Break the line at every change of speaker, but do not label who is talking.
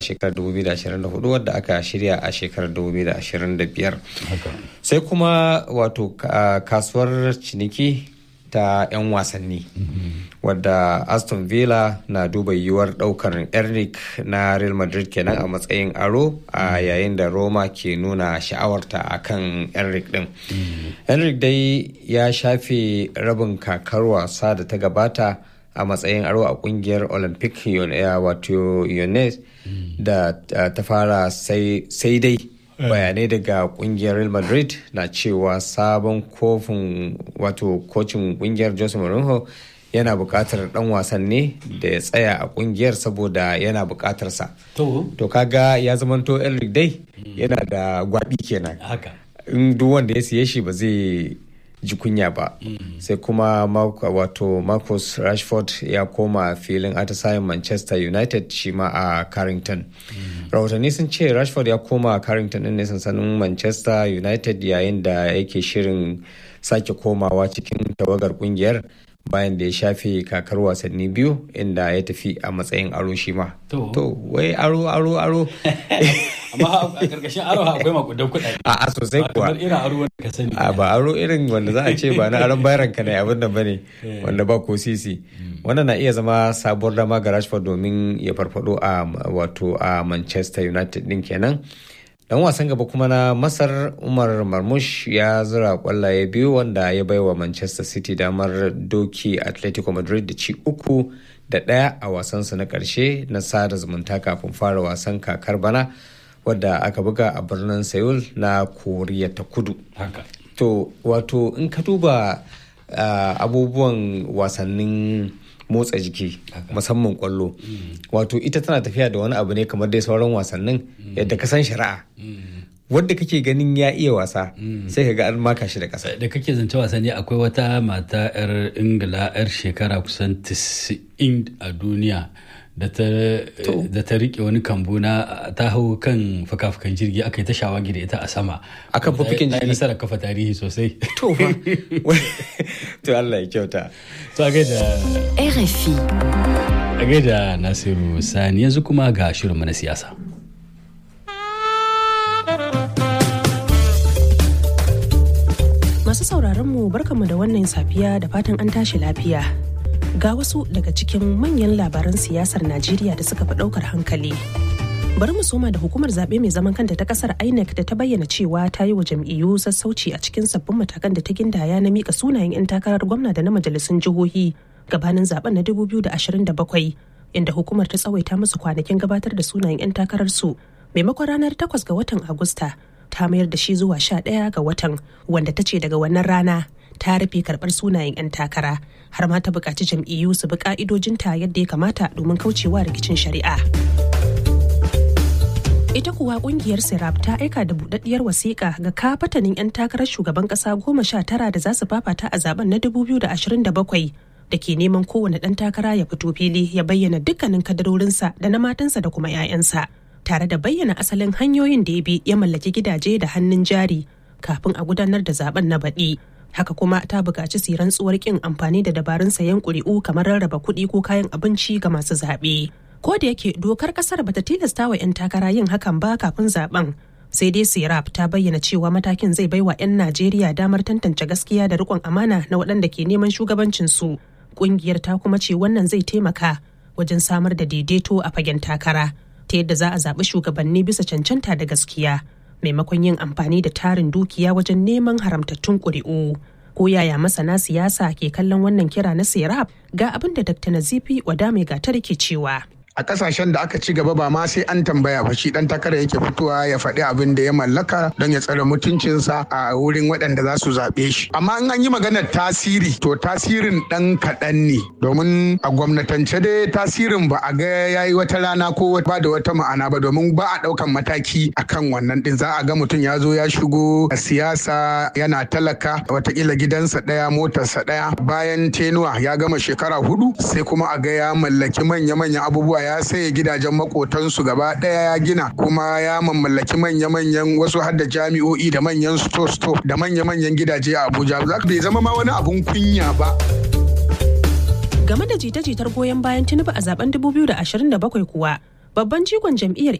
shekarar 2024 wadda aka shirya a shekarar 2025 sai kuma wato kasuwar ciniki ta 'yan wasanni wadda aston villa na duba yiwuwar daukar eric na real madrid kenan a matsayin aro a yayin da roma ke nuna sha'awarta a kan eric din eric dai ya shafe rabin kakar wasa da ta gabata a matsayin aro a kungiyar olympic wato yones da ta fara sai dai bayanai daga kungiyar real madrid na cewa sabon kofin wato kocin kungiyar jose mourinho yana bukatar dan wasan ne da ya tsaya a kungiyar saboda yana bukatarsa to kaga ya zamanto enric dai yana da gwabi kenan in duk wanda ya siye shi ba zai ji kunya ba sai kuma wato marcus rashford ya koma filin atisayen manchester united shi ma a carrington rahotanni sun ce rashford ya koma carrington din ne sansanin manchester united yayin da yake shirin sake komawa cikin tawagar kungiyar bayan da ya shafe kakar wasanni biyu inda ya tafi a matsayin aro shi ma to wai aro aro aro
amma a karkashin aro akwai makudan kuɗaɗe
a a sosai kuwa
irin aro wanda ka sani
a ba aro irin wanda za a ce ba na aron bayaran ka ne abin da bane wanda ba ko sisi wannan na iya zama sabuwar dama ga Rashford domin ya farfado a wato a Manchester United din kenan dan wasan gaba kuma na masar umar marmush ya zura kwallaye biyu wanda ya baiwa manchester city damar doki atletico madrid da ci uku da ɗaya a wasansu na ƙarshe na sada zumunta kafin fara wasan kakar bana wadda aka buga a birnin seoul na koriya ta kudu to wato in ka duba abubuwan wasannin motsa jiki musamman kwallo wato ita tana tafiya da wani abu ne kamar dai sauran wasannin yadda ka san shari'a wadda kake ganin ya iya wasa sai ka ga an maka shi da ƙasa
da kake zance wasanni akwai wata mata 'yar ingila 'yar shekara kusan 90 a duniya da ta rike wani kambu na ta hau kan fuka-fukan jirgi aka yi ta shawagi da ita a sama
akan fufukin jirgi
nasarar kafa tarihi sosai
to fa to Allah ya kyauta
to a gaida
RFI
a gaida Nasiru Sani yanzu kuma ga shirinmu na siyasa
Masu sauraron mu barkanmu da wannan safiya da fatan an tashi lafiya. Ga wasu daga cikin manyan labaran siyasar Najeriya da suka fi ɗaukar hankali. Bari mu soma da hukumar zaɓe mai zaman kanta ta ƙasar INEC da ta bayyana cewa ta yi wa jam'iyyu sassauci a cikin sabbin matakan da ta gindaya na mika sunayen 'yan takarar gwamna da na majalisun jihohi gabanin zaben na 2027 inda hukumar ta tsawaita musu kwanakin gabatar da sunayen 'yan takararsu maimakon ranar 8 ga watan Agusta ta mayar da shi zuwa 11 ga watan wanda ta ce daga wannan rana ta rufe karɓar sunayen 'yan takara har ma ta buƙaci jam'iyyu su bi ƙa'idojinta yadda ya kamata domin kaucewa rikicin shari'a. ita kuwa kungiyar sirap ta aika da budaddiyar wasiƙa ga kafatanin 'yan takarar shugaban ƙasa goma sha tara da za su fafata a zaben na 2027 da ke neman kowane ɗan takara ya fito fili ya bayyana dukkanin kadarorinsa da na matansa da kuma 'ya'yansa tare da bayyana asalin hanyoyin da ya bi ya mallaki gidaje da hannun jari kafin a gudanar da zaben na baɗi haka kuma ta buƙaci su rantsuwar ƙin amfani da dabarun sayan ƙuri'u kamar rarraba kuɗi ko kayan abinci ga masu zaɓe. ko da yake dokar kasar bata tilasta wa 'yan takara yin hakan ba kafin zaben sai dai sirap ta bayyana cewa matakin zai baiwa 'yan najeriya damar tantance gaskiya da rikon amana na waɗanda ke neman shugabancin su ƙungiyar ta kuma ce wannan zai taimaka wajen samar da daidaito a fagen takara ta yadda za a zaɓi shugabanni bisa cancanta da gaskiya maimakon yin amfani da tarin dukiya wajen neman haramtattun ƙuri'u ko yaya masana siyasa ke kallon wannan kira na sirap ga abin da dr nazifi wadame gatar ke cewa
a kasashen da aka ci gaba ba ma sai an tambaya ba shi dan takara yake fitowa ya faɗi abin da ya mallaka don ya tsare mutuncinsa a wurin waɗanda za su zaɓe shi amma in an yi maganar tasiri to tasirin ɗan kaɗan ne domin a gwamnatance dai tasirin ba a ga ya yi wata rana ko ba da wata ma'ana ba domin ba a ɗaukan mataki akan wannan ɗin za a ga mutum ya zo ya shigo a siyasa yana talaka watakila gidansa ɗaya motarsa ɗaya bayan tenuwa ya gama shekara hudu sai kuma a ga ya mallaki manya-manyan abubuwa ya saye gidajen makotansu gaba ɗaya ya gina kuma ya mamallaki manya-manyan wasu har da jami'o'i da manyan sto-sto da manya-manyan gidaje a abuja za bai zama ma wani abun kunya ba
game da jita-jitar goyon bayan tinubu a zaben 2027 kuwa babban jigon jam'iyyar